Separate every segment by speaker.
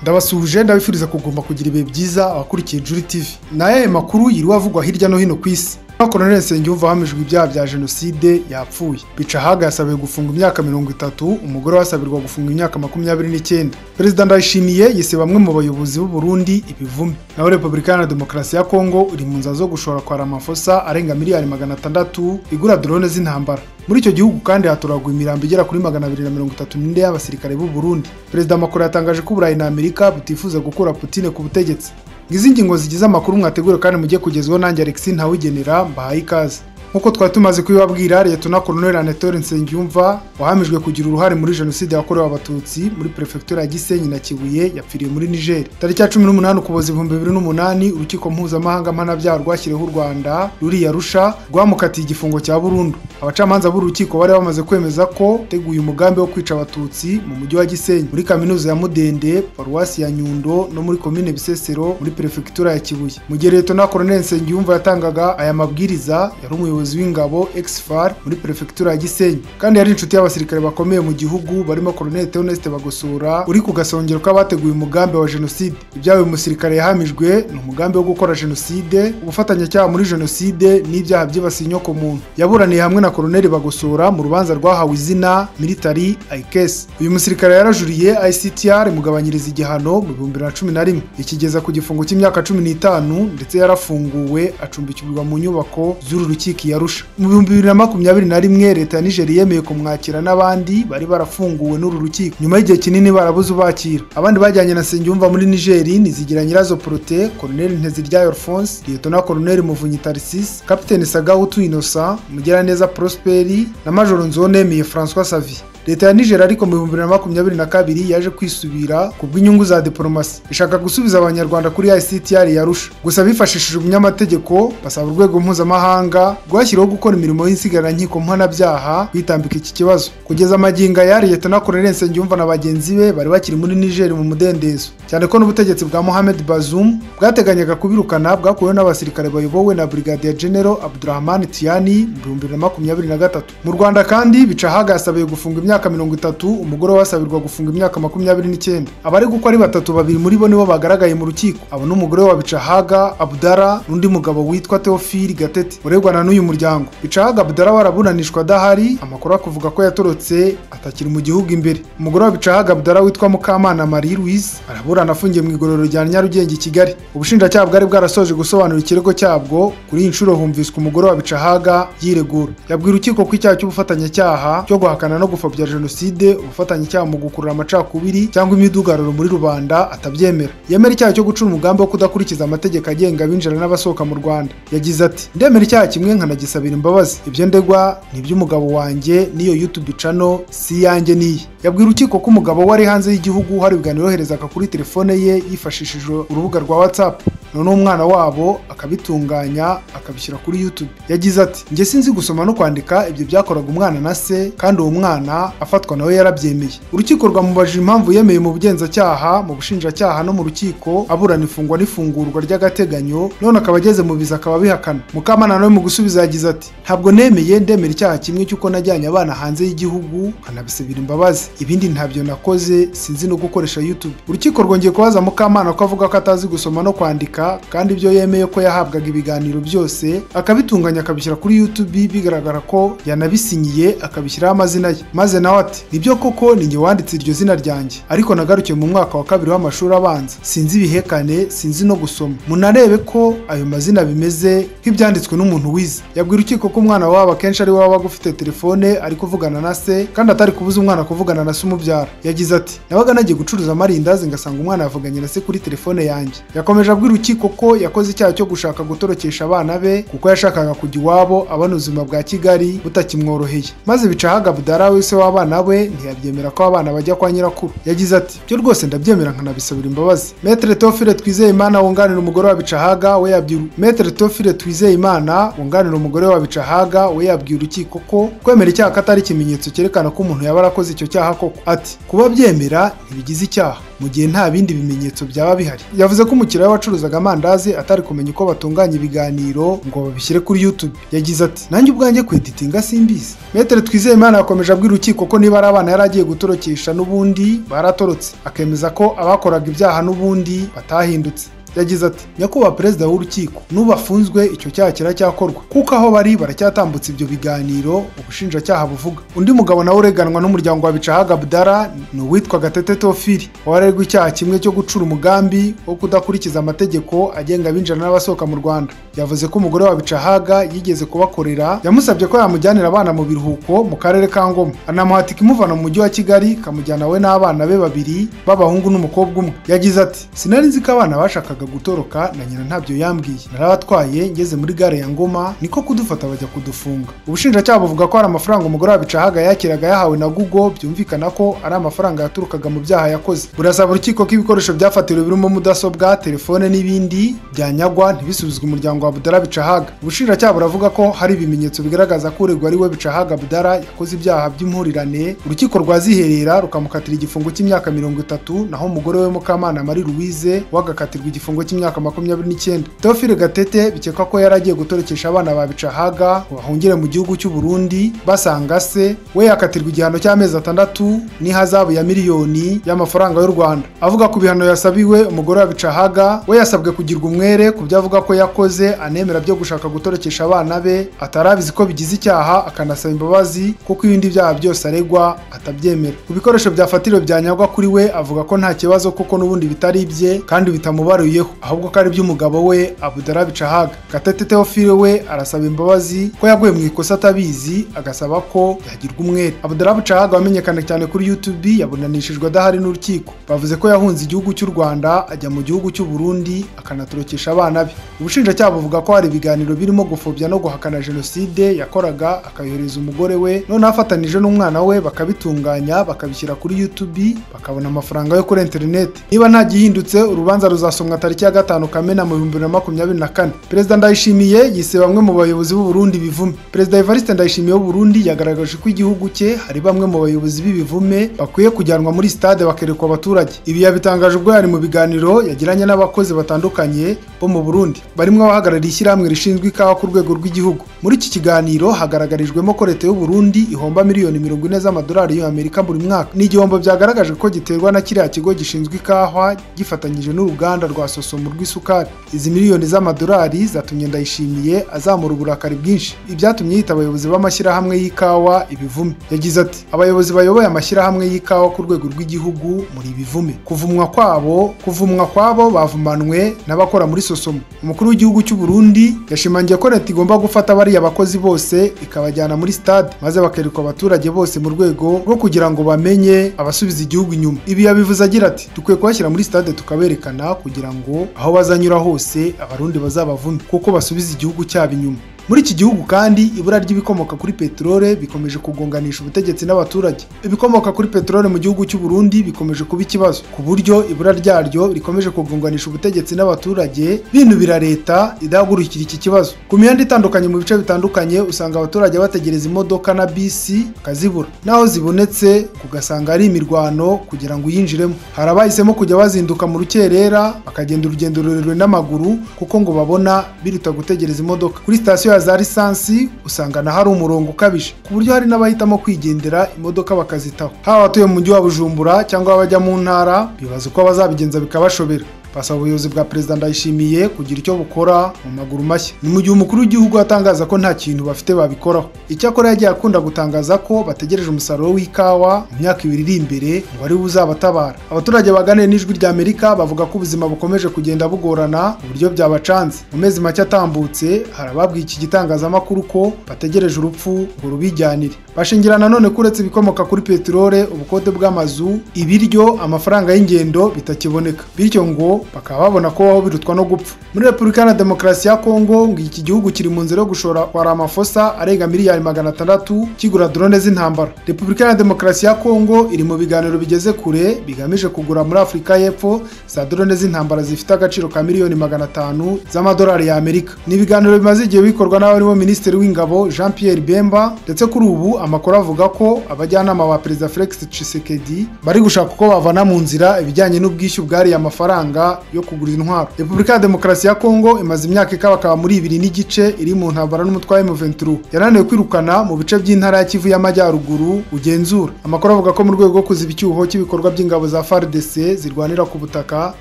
Speaker 1: ndabasuhuje ndabifuriza kugomba kugira ibihe byiza abakurikiye Juri TV ni ayahe makuru yiriwe avugwa hirya no hino ku isi Colonel Nsengiyumva hamijwe ibyaha bya jenoside yapfuye Bicahaga yasabiwe gufunga imyaka mirongo itatu umugore we asabirwa gufunga imyaka makumyabiri n'icyenda perezida ndayishimiye yise bamwe mu bayobozi b'u Burundi ibivume naho repubulika iharanira demokarasi ya kongo iri mu nzira zo gushora kwa amafosa arenga miliyari magana atandatu igura dorone z'intambara muri icyo gihugu kandi hatoraguwe imirambo igera kuri magana abiri na mirongo itatu n'ine y'abasirikare b'u Burundi perezida Macron yatangaje ko Uburayi na Amerika butifuza gukura Putine ku butegetsi ngizi ingingo zigize amakuru mwategura kandi mujye kugezwaho nanjye Alexis Ntawigenera mbahaye ikaze nk'uko twari tumaze kubibabwira Liyetona Colonel Anatole Nsengiyumva wahamijwe kugira uruhare muri jenoside yakorewe abatutsi muri perefegitura ya Gisenyi na Kibuye yapfiriye muri Niger tariki ya 18 Ukuboza 2008 urukiko mpuzamahanga mpanabyaha rwashyiriweho u Rwanda ruriya rusha rwamukatiye igifungo cya burundu abacamanza b'urukiko bari bamaze kwemeza ko teguye umugambi wo kwica abatutsi mu mujyi wa Gisenyi muri kaminuza ya Mudende paruwasi ya Nyundo no muri komine Bisesero muri perefegitura ya Kibuye mu gihe Liyetona Colonel Nsengiyumva yatangaga aya mabwiriza yari umuyobozi umuyobozi w'ingabo exfar muri perefegitura ya Gisenyi kandi yari inshuti y'abasirikare bakomeye mu gihugu barimo Colonel Theoneste Bagosora uri ku gasongero k'abateguye umugambi wa jenoside ibyaha uyu musirikare yahamijwe ni umugambi wo gukora jenoside ubufatanyacyaha muri jenoside n'ibyaha byibasiye inyoko muntu yaburaniye hamwe na Colonel Bagosora mu rubanza rwahawe izina military ICS uyu musirikare yarajuriye ICTR mugabanyiriza igihano mu bihumbi bibiri na cumi na rimwe ikigeza ku gifungo cy'imyaka cumi n'itanu ndetse yarafunguwe acumbikirwa mu nyubako z'uru rukiko iya Arusha mu bihumbi bibiri na makumyabiri na rimwe leta ya Niger yemeye kumwakira n'abandi bari barafunguwe n'uru rukiko nyuma y'igihe kinini barabuze ubakira abandi bajyanye na Nsengiyumva muri Niger nizigira Nyirazo Prote Colonel Nteziryayo Alphonse Lieutenant Colonel Muvunyi Tarsis Capitaine Sagautu Innocent Mugiraneza Prosperi na Major Nzonemeye François Xavier leta ya Niger ariko mu bihumbi bibiri na makumyabiri na kabiri yaje kwisubira ku bw'inyungu za diplomasi ishaka gusubiza abanyarwanda kuri ICTR ya Arusha gusa bifashishije umunyamategeko basaba urwego mpuzamahanga rwashyiriweho gukora imirimo y'insigararankiko mpanabyaha kwitambika iki kibazo kugeza amagingo ya Liyetona Colonel Nsengiyumva na bagenzi be bari bakiri muri Niger mu mudendezo cyane ko n'ubutegetsi bwa Mohamed Bazoum bwateganyaga kubirukana bwakuweho n'abasirikare bayobowe na Brigadier General Abdurrahman Tiani mu bihumbi bibiri na makumyabiri na gatatu mu Rwanda kandi Bicahaga yasabiye gufunga imyaka imyaka mirongo itatu umugore we asabirwa gufunga imyaka makumyabiri n'icyenda abari gukora ari batatu babiri muri bo nibo bagaragaye mu rukiko abo ni umugore wa bicahaga abudara n'undi mugabo witwa teofili gatete uregwana n'uyu muryango bicahaga abudara waraburanishwa adahari amakuru akuvuga ko yatorotse atakiri mu gihugu imbere umugore wa bicahaga abudara witwa mukamana marie louise araburana afungiye mu igororero rya nyarugenge i kigali ubushinjacyaha bwari bwarasoje gusobanura ikirego cyabwo kuri iyi nshuro humviswe umugore wa bicahaga yiregura yabwira urukiko ko icyaha cy'ubufatanyacyaha cyo guhakana no gupfobya jenoside ubufatanyacyaha mu gukurura amacakubiri cyangwa imidugararo muri rubanda atabyemera yemera icyaha cyo gucura umugambi wo kudakurikiza amategeko agenga abinjira n'abasohoka mu rwanda yagize ati ndemera icyaha kimwe nkanagisabira imbabazi ibyo ndegwa ni iby'umugabo wanjye n'iyo youtube cano si iyanjye n'iyi yabwira urukiko ko umugabo we ari hanze y'igihugu hari ibiganiro yoherezaga kuri telefone ye yifashishije urubuga rwa whatsapp noneho umwana wabo akabitunganya akabishyira kuri YouTube yagize ati njye sinzi gusoma no kwandika ibyo byakoraga umwana na se kandi uwo mwana afatwa nawe yarabyemeye urukiko rwamubajije impamvu yemeye mu bugenzacyaha mu bushinjacyaha no mu rukiko aburana ifungwa n'ifungurwa ry'agateganyo none akaba ageze mu biza akaba abihakana mukamana nawe mu gusubiza yagize ati ntabwo nemeye ndemera icyaha kimwe cy'uko najyanye abana hanze y'igihugu nkanabisabira imbabazi ibindi ntabyo nakoze sinzi no gukoresha YouTube urukiko rwongeye kubaza mukamana ko avuga ko atazi gusoma no kwandika kandi ibyo yemeye ko yahabwaga ibiganiro byose akabitunganya akabishyira kuri YouTube bigaragara ko yanabisinyiye akabishyiraho amazina ye maze nawe ati nibyo koko ni njye wanditse iryo zina ryanjye ariko nagarukiye mu mwaka wa kabiri w'amashuri abanza sinzi ibihekane sinzi no gusoma munarebe ko ayo mazina bimeze nk'ibyanditswe n'umuntu wize yabwira urukiko ko umwana wabo akenshi ari waba ufite telefone ari kuvugana na se kandi atari kubuza umwana kuvugana na se umubyara yagize ati nabaga nagiye gucuruza amarindazi ngasanga umwana yavuganye na se kuri telefone yanjye yakomeje abwira urukiko ko yakoze icyaha cyo gushaka gutorokesha abana be kuko yashakaga kujya iwabo abona ubuzima bwa kigali butakimworoheye maze bicahaga budara wese w'abana we ntiyabyemera ko abana bajya kwa nyirakuru yagize ati byo rwose ndabyemera nkanabisabira imbabazi metere tofire twizeye imana wunganira umugore wa bicahaga we yabwira metere tofire twizeye imana wunganira umugore wa bicahaga we yabwira urukiko ko kwemera icyaha ko atari ikimenyetso cyerekana ko umuntu yaba arakoze icyo cyaha koko ati kuba byemera ntibigize icyaha mu gihe nta bindi bimenyetso byaba bihari yavuze ko umukiriya wacuruzaga amandazi atari kumenya uko batunganya ibiganiro ngo babishyire kuri YouTube yagize ati nanjye ubwanjye kweditinga simbizi Maitre Twizeyimana yakomeje abwira urukiko ko niba ari abana yari agiye gutorokesha n'ubundi baratorotse akemeza ko abakoraga ibyaha n'ubundi batahindutse yagize ati nyakubahwa perezida w'urukiko n'ubafunzwe icyo cyaha kiracyakorwa kuko aho bari baracyatambutse ibyo biganiro ubushinjacyaha buvuga undi mugabo nawe ureganwa n'umuryango wa bicahaga abdara ni uwitwa gatete tofiri warerwa icyaha kimwe cyo gucura umugambi wo kudakurikiza amategeko agenga abinjira n'abasohoka mu rwanda yavuze ko umugore wa bicahaga yigeze kubakorera yamusabye ko yamujyanira abana mu biruhuko mu karere ka ngoma anamuhata ikimuvana mu mujyi wa kigali ikamujyana we n'abana be babiri b'abahungu n'umukobwa umwe yagize ati sinari nzi ko abana bashakaga gutoroka na nyina ntabyo yambwiye narabatwaye ngeze muri gare ya ngoma niko kudufata bajya kudufunga ubushinjacyaha buvuga ko hari amafaranga umugore wa bicahaga yakiraga yahawe na google byumvikana ko ari amafaranga yaturukaga mu byaha yakoze burasaba urukiko ko ibikoresho byafatiriwe birimo mudasobwa telefone n'ibindi byanyagwa ntibisubizwe umuryango wa budara bicahaga ubushinjacyaha buravuga ko hari ibimenyetso bigaragaza ko uregwa ari we bicahaga budara yakoze ibyaha by'impurirane urukiko rwaziherera rukamukatira igifungo cy'imyaka mirongo itatu naho umugore we mukamana marie louise we agakatirwa igifungo igifungo cy'imyaka makumyabiri n'icyenda teofile gatete bikekwa ko yari agiye gutorekesha abana ba bicahaga ngo bahungire mu gihugu cy'u burundi basanga se we yakatirwa igihano cy'amezi atandatu n'ihazabu ya miliyoni y'amafaranga y'u rwanda avuga ku bihano yasabiwe umugore wa bicahaga we yasabwe kugirwa umwere ku byo avuga ko yakoze anemera byo gushaka gutorekesha abana be atarabizi ko bigize icyaha akanasaba imbabazi kuko ibindi byaha byose aregwa atabyemera ku bikoresho byafatiriwe byanyagwa kuri we avuga ko nta kibazo kuko n'ubundi bitari ibye kandi bitamubaruye ahubwo ko ari iby'umugabo we abudara bicahaga gatete teofile we arasaba imbabazi ko yaguye mu ikosa atabizi agasaba ko yagirwa umwere abudara bicahaga wamenyekana cyane kuri youtube yabunanishijwe adahari n'urukiko bavuze ko yahunze igihugu cy'u rwanda ajya mu gihugu cy'u burundi akanatorokesha abana be ubushinjacyaha buvuga ko hari ibiganiro birimo gupfobya no guhakana jenoside yakoraga akayohereza umugore we noneho afatanije n'umwana we bakabitunganya bakabishyira kuri youtube bakabona amafaranga yo kuri interineti niba nta gihindutse urubanza ruzasomwa tariki ya gatanu kamena mu bihumbi bibiri na makumyabiri na kane perezida ndayishimiye yise bamwe mu bayobozi b'uburundi bivume perezida evariste ndayishimiye w'uburundi yagaragaje ko igihugu cye hari bamwe mu bayobozi b'ibivume bakwiye kujyanwa muri sitade bakerekwa abaturage ibi yabitangaje ubwo yari mu biganiro yagiranye n'abakozi batandukanye bo mu burundi barimo abahagarariye ishyirahamwe rishinzwe ikawa ku rwego rw'igihugu muri iki kiganiro hagaragarijwemo ko leta y'uburundi ihomba miliyoni mirongo ine z'amadolari y'amerika buri mwaka ni igihombo byagaragaje ko giterwa na kiriya kigo gishinzwe ikawa gifatanyije n'uruganda rwa sosomo rw'isukari izi miliyoni z'amadolari zatumye ndayishimiye azamura uburakari bwinshi ibyatumye yita abayobozi b'amashyirahamwe y'ikawa ibivume yagize ati abayobozi bayoboye amashyirahamwe y'ikawa ku rwego rw'igihugu muri ibivume kuvumwa kwabo kuvumwa kwabo bavumanwe n'abakora muri sosomo umukuru w'igihugu cy'u Burundi yashimangiye ko leta igomba gufata bariya bakozi bose ikabajyana muri stade maze bakerekwa abaturage bose mu rwego rwo kugira ngo bamenye abasubiza igihugu inyuma ibi yabivuze agira ati dukwiye kubashyira muri stade tukaberekana kugira ngo aho bazanyura hose abarundi bazabavume kuko basubiza igihugu cyabo inyuma muri iki gihugu kandi ibura ry'ibikomoka kuri peterole bikomeje kugonganisha ubutegetsi n'abaturage ibikomoka kuri peterole mu gihugu cy'u Burundi bikomeje kuba ikibazo ku buryo ibura ryaryo rikomeje kugonganisha ubutegetsi n'abaturage binubira leta idahagurukira iki kibazo ku mihanda itandukanye mu bice bitandukanye usanga abaturage bategereza imodoka na bisi bakazibura naho zibonetse ugasanga ari imirwano kugira ngo uyinjiremo hari abahisemo kujya bazinduka mu rukerera bakagenda urugendo rurerure n'amaguru kuko ngo babona biruta gutegereza imodoka kuri sitasiyo za lisansi usanga na hari umurongo ukabije ku buryo hari n'abahitamo kwigendera imodoka bakazitaho haba abatuye mu mujyi wa bujumbura cyangwa abajya mu ntara bibaza uko bazabigenza bikabashobera basaba ubuyobozi bwa perezida ndayishimiye kugira icyo bukora mu maguru mashya ni mu gihe umukuru w'igihugu atangaza ko nta kintu bafite babikoraho icyakora yagiye akunda gutangaza ko bategereje umusaruro w'ikawa mu myaka ibiri iri imbere ngo ari uzabatabara abaturage baganiriye n'ijwi rya amerika bavuga ko ubuzima bukomeje kugenda bugorana uburyo byabacanze mu mezi make atambutse hari ababwiye iki gitangazamakuru ko bategereje urupfu ngo rubijyanire bashingira nanone ko uretse ibikomoka kuri peterole ubukode bw'amazu ibiryo amafaranga y'ingendo bitakiboneka bityo ngo bakaba babona ko baho birutwa no gupfa muri repubulika na demokarasi ya kongo ngo iki gihugu kiri mu nzira yo gushora kwa ramafosa arenga miliyari magana atandatu kigura drone z'intambara repubulika na demokarasi ya kongo iri mu biganiro bigeze kure bigamije kugura muri afurika y'epfo za drone z'intambara zifite agaciro ka miliyoni magana atanu z'amadolari y'amerika ni ibiganiro bimaze igihe bikorwa akorwa n'aho aribo Minisitiri w'Ingabo Jean Pierre Bemba ndetse kuri ubu amakuru avuga ko abajyanama ba Perezida Felix Tshisekedi bari gushaka uko bavana mu nzira ibijyanye n'ubwishyu bwariye amafaranga yo kugura intwaro Repubulika ya Demokarasi ya Kongo imaze imyaka ikabakaba muri ibiri n'igice iri mu ntambara n'umutwe wa M23 yananiwe kwirukana mu bice by'intara ya Kivu y'Amajyaruguru ugenzura amakuru avuga ko mu rwego rwo kuziba icyuho cy'ibikorwa by'ingabo za FARDC zirwanira ku butaka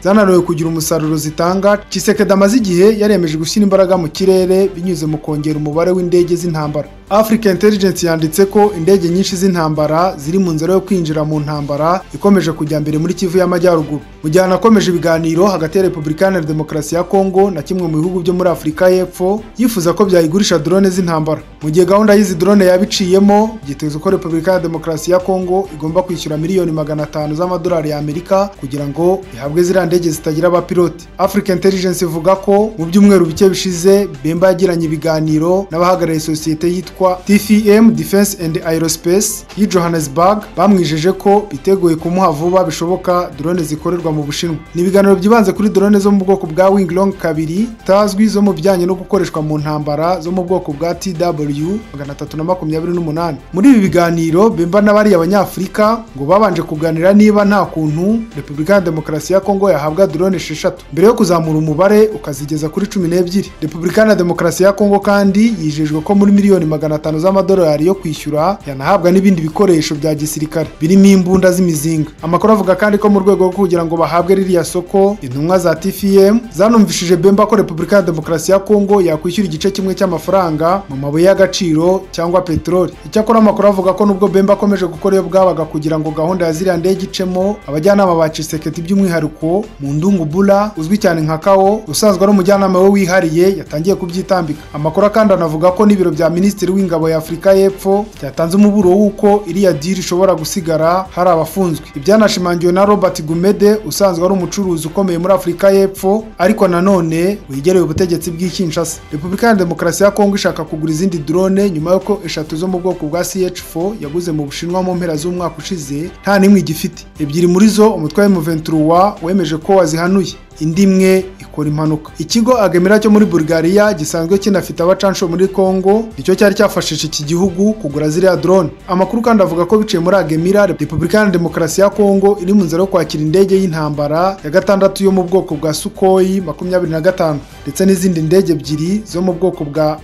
Speaker 1: zananiwe kugira umusaruro zitanga Tshisekedi amaze igihe yaremeje gushyira imbaraga mu kirere binyuze mu kongera umubare w'indege z'intambara Africa Intelligence yanditse ko indege nyinshi z'intambara ziri mu nzira yo kwinjira mu ntambara ikomeje kujya mbere muri Kivu y'Amajyaruguru mu gihe hanakomeje ibiganiro hagati ya Repubulika Iharanira Demokarasi ya Kongo na kimwe mu bihugu byo muri Afurika y'Epfo yifuza ko byayigurisha drone z'intambara mu gihe gahunda y'izi drone yabiciyemo byitezwe ko Repubulika ya Demokarasi ya Kongo igomba kwishyura miliyoni magana atanu z'amadolari y'Amerika kugira ngo ihabwe ziriya ndege zitagira abapilote Africa Intelligence ivuga ko mu byumweru bike bishize Bemba yagiranye ibiganiro n'abahagarariye sosiyete yitwa yitwa TFM Defense and Aerospace y'i Johannesburg bamwijeje ko biteguye kumuha vuba bishoboka drone zikorerwa mu Bushinwa. Ni ibiganiro byibanze kuri drone zo mu bwoko bwa Winglong kabiri tazwi zo mu bijyanye no gukoreshwa mu ntambara zo mu bwoko bwa TW 328. Muri ibi biganiro Bemba n'abari abanyafurika ngo babanje kuganira niba nta kuntu Repubulika ya Demokarasi ya Kongo yahabwa drone esheshatu mbere yo kuzamura umubare ukazigeza kuri cumi n'ebyiri. Repubulika ya Demokarasi ya Kongo kandi yijejwe ko muri miliyoni magana atanu z'amadolari yo kwishyura yanahabwa n'ibindi bikoresho bya gisirikare birimo imbunda z'imizinga amakuru avuga kandi ko mu rwego rwo kugira ngo bahabwe ririya soko intumwa za tfm zanumvishije bemba ko repubulika ya demokarasi ya kongo yakwishyura igice kimwe cy'amafaranga mu mabuye y'agaciro cyangwa peteroli icyakora amakuru avuga ko nubwo bemba akomeje gukora iyo bwabaga kugira ngo gahunda ya ziriya ndege icemo abajyanama ba ciseketi by'umwihariko mu ndungu bula uzwi cyane nka kawo usanzwe ari umujyanama we wihariye yatangiye kubyitambika amakuru kandi anavuga ko n'ibiro bya minisitiri minisitiri w'ingabo ya Afurika y'Epfo cyatanze umuburo w'uko iriya diri ishobora gusigara hari abafunzwe ibyanashimangiwe na Robert Gumede usanzwe ari umucuruzi ukomeye muri Afurika y'Epfo ariko nanone wegereye ubutegetsi bw'i Kinshasa Repubulika ya Demokarasi ya Kongo ishaka kugura izindi drone nyuma y'uko eshatu zo mu bwoko bwa CH4 yaguze mu Bushinwa mu mpera z'umwaka ushize nta n'imwe igifite ebyiri muri zo umutwe wa M23 wemeje ko wazihanuye indi imwe ikora impanuka ikigo agemera cyo muri Bulgaria gisanzwe kinafite abacansho muri Kongo nicyo cyari cyafashije iki gihugu kugura ziriya drone amakuru kandi avuga ko biciye muri agemira Repubulika ya Demokarasi ya Kongo iri mu nzira yo kwakira indege y'intambara ya gatandatu yo mu bwoko bwa Sukhoi 25 ndetse n'izindi ndege ebyiri zo mu bwoko bwa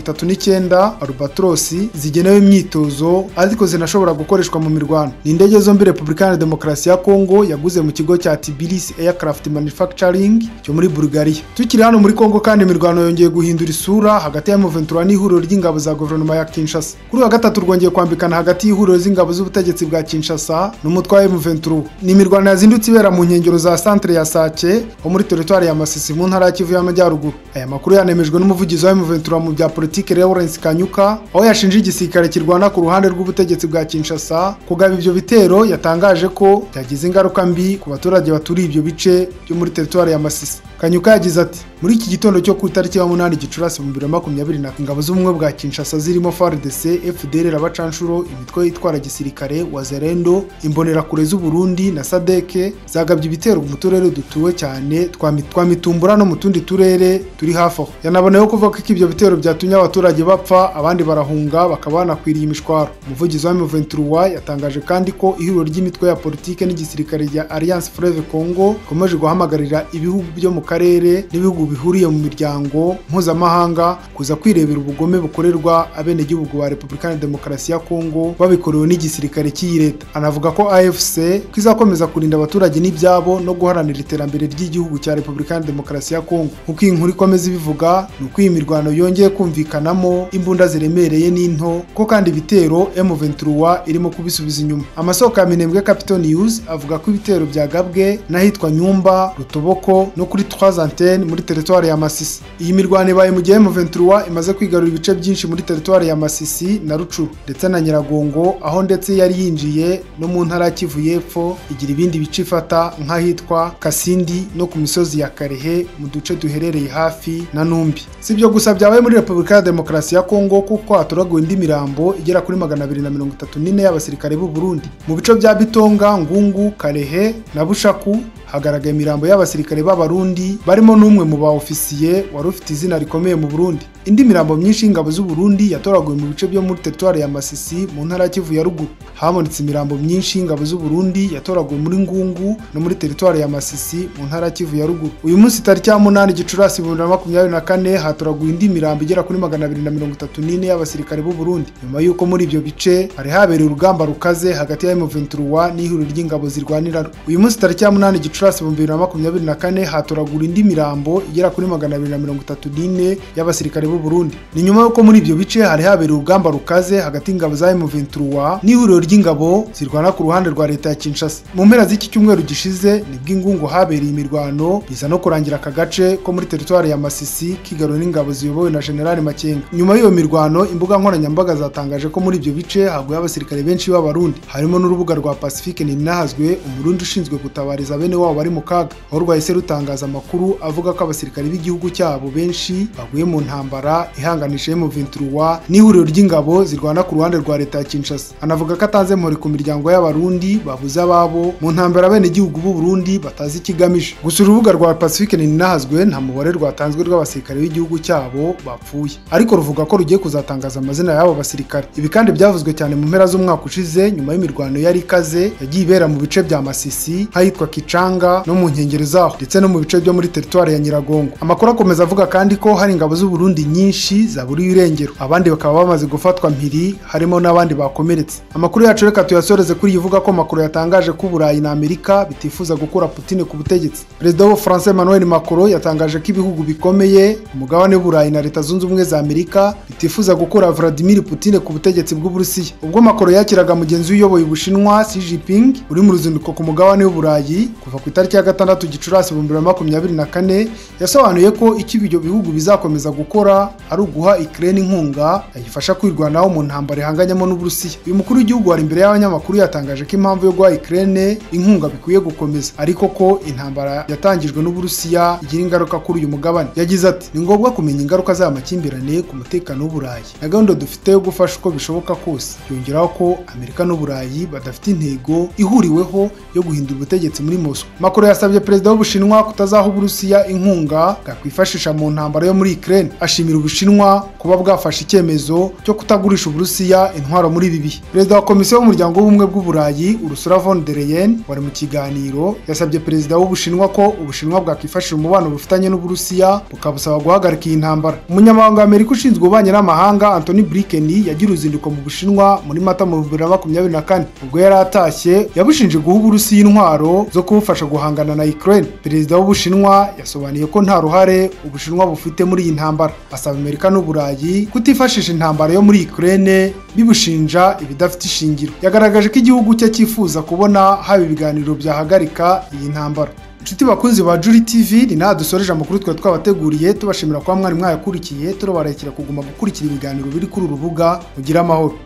Speaker 1: R39 Albatros zigenewe imyitozo ariko zinashobora gukoreshwa mu mirwano ni indege zombi Repubulika ya Demokarasi ya Kongo yaguze mu kigo cya Tbilisi Aircraft Manufacturing cyo muri Bulgaria tukiri hano muri Kongo kandi imirwano yongeye guhindura isura hagati ya M23 n'ihuriro ry'ingabo za guverinoma ya Kinshasa kuri wa gatatu rwongeye kwambikana hagati y'ihuriro z'ingabo z'ubutegetsi bwa Kinshasa n'umutwe wa M23 ni imirwano yazindutse ibera mu nkengero za centre ya Sake ho muri teritwari ya Masisi mu ntara ya Kivu y'Amajyaruguru aya makuru yanemejwe n'umuvugizi wa M23 mu bya politike Lawrence Kanyuka aho yashinje igisirikare kirwana ku ruhande rw'ubutegetsi bwa Kinshasa kugaba ibyo bitero yatangaje ko byagize ingaruka mbi ku baturage baturiye ibyo bice byo muri teritwari ya Masisi Kanyuka yagize ati muri iki gitondo cyo ku itariki ya munani Gicurasi mu biro makumyabiri na ingabo z'ubumwe bwa Kinshasa zirimo FARDC, FDLR abacanshuro imitwe itwara gisirikare Wazalendo, imbonerakure z'u Burundi na Sadeke zagabye ibitero mu turere dutuwe cyane twa Mitumbura no mu tundi turere turi hafi aho yanaboneyeho kuvuga ko ibyo bitero byatumye abaturage bapfa abandi barahunga bakaba banakwiriye imishwaro umuvugizi wa M23 yatangaje kandi ko ihuriro ry'imitwe ya politike n'igisirikare rya Alliance Fleuve Congo ikomeje guhamagarira ibihugu byo mu karere n'ibihugu bihuriye mu miryango mpuzamahanga kuza kwirebera ubugome bukorerwa abenegihugu ba Repubulika ya Demokarasi ya Kongo babikorewe n'igisirikare cy'iyi leta anavuga ko AFC kizakomeza kurinda abaturage n'ibyabo no guharanira iterambere ry'igihugu cya Repubulika ya Demokarasi ya Kongo nk'uko iyi nkuru ikomeza ibivuga ni uko iyi mirwano yongeye kumvikanamo imbunda ziremereye n'into ko kandi ibitero M23 irimo kubisubiza inyuma amasoko ya Minembwe Capital News avuga ko ibitero byagabwe n'ahitwa Nyumba Rutobo no kuri trois antenne muri teritwari ya Masisi iyi mirwano ibaye mu gihe M23 imaze kwigarura ibice byinshi muri teritwari ya Masisi na Rucuru ndetse na Nyiragongo aho ndetse yari yinjiye no mu ntara ya Kivu y'Epfo igira ibindi bice ifata nk'ahitwa Kasindi no ku misozi ya Karehe mu duce duherereye hafi na Numbi si ibyo gusa byabaye muri Repubulika ya Demokarasi ya Kongo kuko hatoraguwe indi mirambo igera kuri 234 y'abasirikare b'u Burundi mu bice bya Bitonga Ngungu Karehe na Bushaku hagaragaye imirambo y'abasirikare b'abarundi barimo n'umwe mu ba ofisiye wari ufite izina rikomeye mu Burundi indi mirambo myinshi y'ingabo z'u Burundi yatoraguwe mu bice byo muri teritwari ya Masisi mu ntara ya Kivu ya ruguru habonetse imirambo myinshi y'ingabo z'u Burundi yatoraguwe muri Ngungu no muri teritwari ya Masisi mu ntara ya Kivu ya ruguru uyu munsi tariki ya munani Gicurasi bibiri na makumyabiri na kane hatoraguwe indi mirambo igera kuri magana abiri na mirongo itatu n'ine y'abasirikare b'u Burundi nyuma y'uko muri ibyo bice hari habereye urugamba rukaze hagati ya M23 n'ihuriro ry'ingabo zirwanira rwo. uyu munsi tariki ya munani Gicurasi bibiri na makumyabiri na kane hatoragura indi mirambo igera kuri magana abiri na mirongo itatu n'ine y'abasirikare b'u Burundi ni nyuma y'uko muri ibyo bice hari habereye urugamba rukaze hagati y'ingabo za M23 n'ihuriro ry'ingabo zirwana ku ruhande rwa leta ya Kinshasa mu mpera z'iki cyumweru gishize nibwo ingungu habereye imirwano biza no kurangira aka gace ko muri teritwari ya Masisi kigaruwe n'ingabo ziyobowe na General Makenga nyuma y'iyo mirwano imbuga nkoranyambaga zatangaje ko muri ibyo bice haguye abasirikare benshi b'abarundi harimo n'urubuga rwa Pacifique Ninahazwe umurundi ushinzwe gutabariza bene wabo bari mu kaga aho rwahise rutangaza amakuru avuga ko abasirikare b'igihugu cyabo benshi baguye mu ntambara ihanganisha M23 n'ihuriro ry'ingabo zirwana ku ruhande rwa leta ya Kinshasa anavuga ko atanze mpori ku miryango y'abarundi babuze ababo mu ntambara bene igihugu b'u Burundi batazi ikigamije gusa urubuga rwa Pacifique Ninahazwe nta mubare rwatanzwe rw'abasirikare b'igihugu cyabo bapfuye ariko ruvuga ko rugiye kuzatangaza amazina y'abo basirikare ibi kandi byavuzwe cyane mu mpera z'umwaka ushize nyuma y'imirwano yari ikaze yagiye ibera mu bice bya Masisi ahitwa Kicanga no mu nkengero zaho ndetse no mu bice byo muri teritwari ya Nyiragongo amakuru akomeza avuga kandi ko hari ingabo z'u Burundi nyinshi zaburiye irengero abandi bakaba bamaze gufatwa mpiri harimo n'abandi bakomeretse amakuru yacu reka tuyasoreze kuri iyi ivuga ko Macron yatangaje ko Uburayi na Amerika bitifuza gukura Putin ku butegetsi perezida wa France Emmanuel Macron yatangaje ko ibihugu bikomeye umugabane w'Uburayi na Leta Zunze Ubumwe za Amerika bitifuza gukura Vladimir Putin ku butegetsi bw'Uburusiya ubwo Macron yakiraga mugenzi uyoboye Ubushinwa Xi Jinping uri mu ruzinduko ku mugabane w'Uburayi kuva ku itariki ya gatandatu Gicurasi ibihumbi bibiri na makumyabiri na kane yasobanuye ko icyo ibyo bihugu bizakomeza gukora ari uguha Ukraine inkunga yayifasha kwirwanaho mu ntambara ihanganyemo n'Uburusiya uyu mukuru w'igihugu wari imbere y'abanyamakuru yatangaje ko impamvu yo guha Ukraine inkunga bikwiye gukomeza ariko ko intambara yatangijwe n'Uburusiya igira ingaruka kuri uyu mugabane yagize ati ni ngombwa kumenya ingaruka z'aya makimbirane ku mutekano w'Uburayi na gahunda dufite yo gufasha uko bishoboka kose yongeraho ko Amerika n'Uburayi badafite intego ihuriweho yo guhindura ubutegetsi muri Moscow Macron yasabye perezida w'Ubushinwa kutazaha Uburusiya inkunga bwakwifashisha mu ntambara yo muri Ukraine ashimira Ubushinwa kuba bwafashe icyemezo cyo kutagurisha Uburusiya intwaro muri ibi bihe perezida wa komisiyo y'umuryango w'ubumwe bw'Uburayi Ursula von der Leyen wari mu kiganiro yasabye perezida w'Ubushinwa ko Ubushinwa bwakwifashisha umubano bufitanye n'Uburusiya bukabusaba guhagarika iyi ntambara umunyamabanga wa Amerika ushinzwe ububanyi n'amahanga Anthony Blinken yagira uruzinduko mu Bushinwa muri Mata mu 2024 ubwo yari atashye yabushinje guha Uburusiya intwaro zo kubufasha guhangana na Ukraine perezida w'Ubushinwa yasobanuye ko nta ruhare Ubushinwa bufite muri iyi ntambara asaba Amerika n'Uburayi kutifashisha intambara yo muri Ukraine bibushinja ibidafite ishingiro yagaragaje ko igihugu cye cyifuza kubona haba ibiganiro byahagarika iyi ntambara inshuti bakunzi ba Juri TV ni naha dusoreje amakuru twari twabateguriye tubashimira kuba mwari mwayakurikiye turobarekera kuguma gukurikira ibiganiro biri kuri uru rubuga mugire amahoro